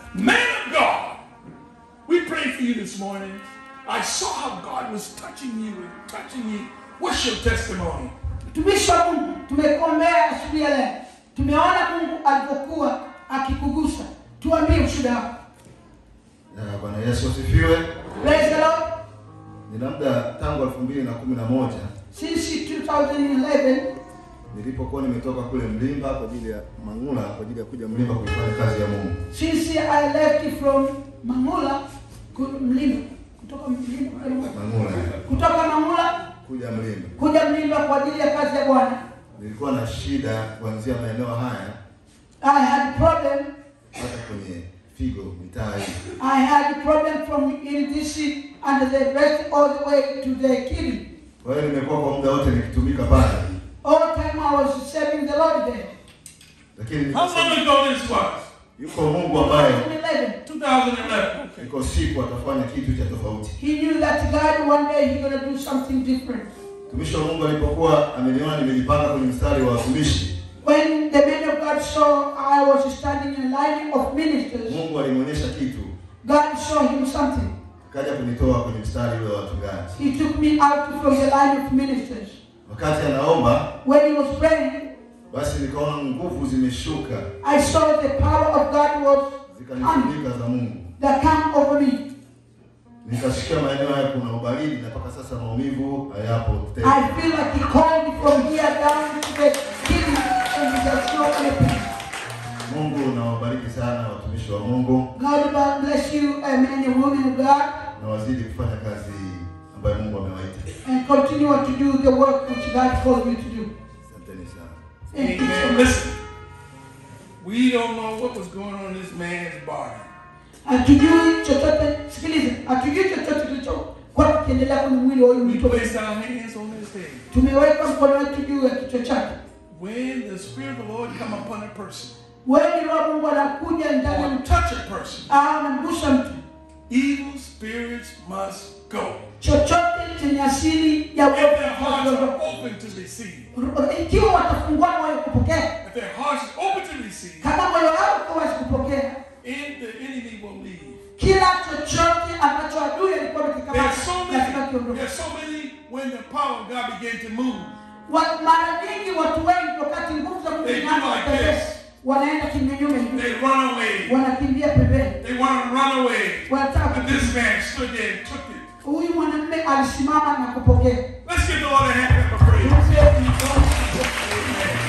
Man of God, we pray for you this morning. I saw how God was touching you and touching you. What's your testimony? Mtumishi wa Mungu, tumekuombea asubuhi ya leo, tumeona Mungu alivyokuwa akikugusa. Tuambie ushuhuda wako. Na Bwana Yesu asifiwe. Praise the Lord. Nina muda tangu elfu mbili na kumi na moja Since 2011 nilipokuwa nimetoka kule Mlimba kwa ajili ya Mang'ula kwa ajili ya kuja Mlimba kuifanya kazi ya Mungu. since I left from Mangula ku- Mlimba kutoka Mlimba kuja Mangula. Mang'ula kutoka Mangula kuja Mlimba, kuja Mlimba kwa ajili ya kazi ya Bwana. nilikuwa na shida kuanzia maeneo haya I had problem hata kwenye figo mitaa hii. I had problem from in this and the rest all the way to the kidney. Kwa hiyo nimekuwa kwa muda wote nikitumika pale, All time I was serving the Lord there. lakini How long nikasema, ago this was? yuko Mungu ambaye 2011. 2011. Okay. iko siku atafanya kitu cha tofauti. He knew that God one day He gonna do something different. Mtumishi wa Mungu alipokuwa ameniona nimejipanga kwenye mstari wa watumishi, When the man of God saw I was standing in line of ministers, Mungu alimwonyesha kitu, God showed him something. akaja kunitoa kwenye mstari ule wa wachungaji. He took me out from the line of ministers. Wakati anaomba When he was praying, basi nikaona nguvu zimeshuka I saw the power of God was coming, zikanifunika za Mungu. that come over me. Nikasikia maeneo haya kuna ubaridi na mpaka sasa maumivu hayapo tena. I feel like he called me from here down to the kidney and there's no any pain. Mungu nawabariki sana watumishi wa Mungu God bless you, uh, men and women of God, na wazidi kufanya kazi hii ambayo Mungu amewaita. and continue to do the work which God called you to do. Asanteni sana. Thank you so Amen. much. Listen, we don't know what was going on in this man's body. Hatujui chochote, sikiliza, hatujui chochote kilichokuwa kikiendelea kwenye mwili wa huyu We mtu. placed our hands on his head. Tumeweka mkono wetu juu ya kichwa chake. When the Spirit of the Lord come upon a person Wewe ni Roho Mungu anakuja ndani ya or mtu, touch a person, au anamgusha mtu, evil spirits must go. chochote chenye asili ya If their hearts are uovu, open to receive, ikiwa watafungua moyo kupokea, if their hearts are open to receive, kama moyo wao uko wazi kupokea, and the enemy will leave. kila chochote ambacho adui alikuwa There's amekikamata so lazima many, kiondoke. there's so many when the power of God began to move. Wa- Mara nyingi watu wengi wakati nguvu za Mungu They do zinaanza like kutembea, this. wanaenda kinyume hivi, They run away. wanakimbia pembeni, They want to run away. wanataka But this man stood there and took it. huyu mwanamume alisimama na kupokea. Let's give the Lord a hand clap of praise. Amen.